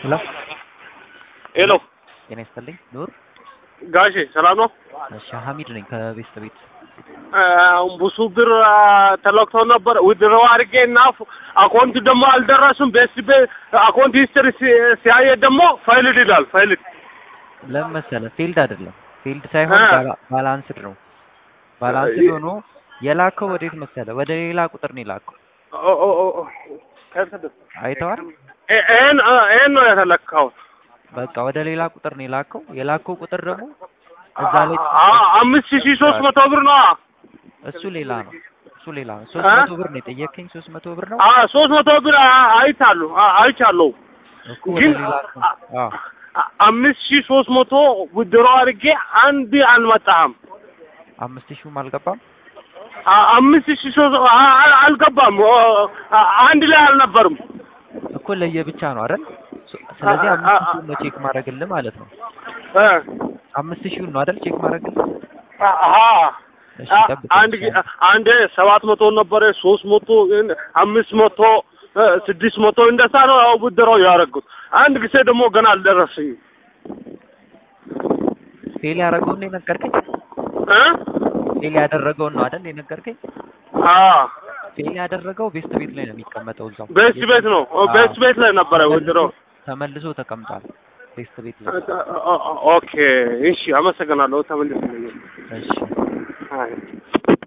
ሄሎ ሄሎ ጤና ይስጥልኝ ኑር። ጋሼ ሰላም ነው? እሺ ሀሚድ ነኝ ከቤስት ቤት። ብዙ ብር ተለክቶ ነበር ውድረው አድርጌ እና አካውንት ደግሞ አልደረሱም። ቤስት ቤት አካውንት ሂስትሪ ሲያየ ደግሞ ፋይልድ ይላል። ፋይልድ ለምን መሰለህ ፊልድ አይደለም ፊልድ ሳይሆን እ። ባላ- ባላንስድ ነው። ባላንስድ እ- ሆኖ የላከው ወዴት መሰለህ ወደ ሌላ ቁጥር ነው የላከው። አይተዋል። ይህን ይህን ነው የተለካው። በቃ ወደ ሌላ ቁጥር ነው የላከው። የላከው ቁጥር ደግሞ እዛ ላይ አ- አምስት ሺህ ሶስት መቶ ብር ነው። እሱ ሌላ ነው። እሱ ሌላ ነው። ሶስት እ? መቶ ብር ነው የጠየከኝ። ሶስት መቶ ብር ነው ሶስት መቶ ብር አ- አይቻሉ አ- አይቻለሁ እኮ ወደ ግን ሌላ ነው። አዎ አ- አምስት ሺህ ሶስት መቶ ውድሮ አድርጌ አንድ አልመጣም። አምስት ሺህም አልገባም። አ- አምስት ሺህ ሶስት አ- አ- አልገባም። አ- አንድ ላይ አልነበርም። እኮ ለየብቻ ነው አይደል? ሶ- ስለዚህ አ- አምስት አ- ሺህን ነው ቼክ ማድረግልህ ማለት ነው። እ። አምስት ሺህን ነው አይደል ቼክ ማድረግልህ? አሀ እሺ አ- ጠብቅ። አንድ ጊዜ አንድ ሰባት መቶ ነበረ፣ ሶስት መቶ አምስት መቶ እ፣ ስድስት መቶ እንደዛ ነው ያው ብድረው ያደረጉት። አንድ ጊዜ ደግሞ ገና አልደረሰኝም ፌል ያደረገውን ነው የነገርከኝ? እ? ፌል ያደረገውን ነው አይደል የነገርከኝ? አ ፌል ያደረገው ቤስት ቤት ላይ ነው የሚቀመጠው እዛው። ቤስት ቤት ነው ቤስት ቤት ላይ ነበረ ብድረው። ተመልሶ ተቀምጧል ቤስት ቤት ላይ። ኦኬ እሺ፣ አመሰግናለሁ። ተመልስ እሺ አይ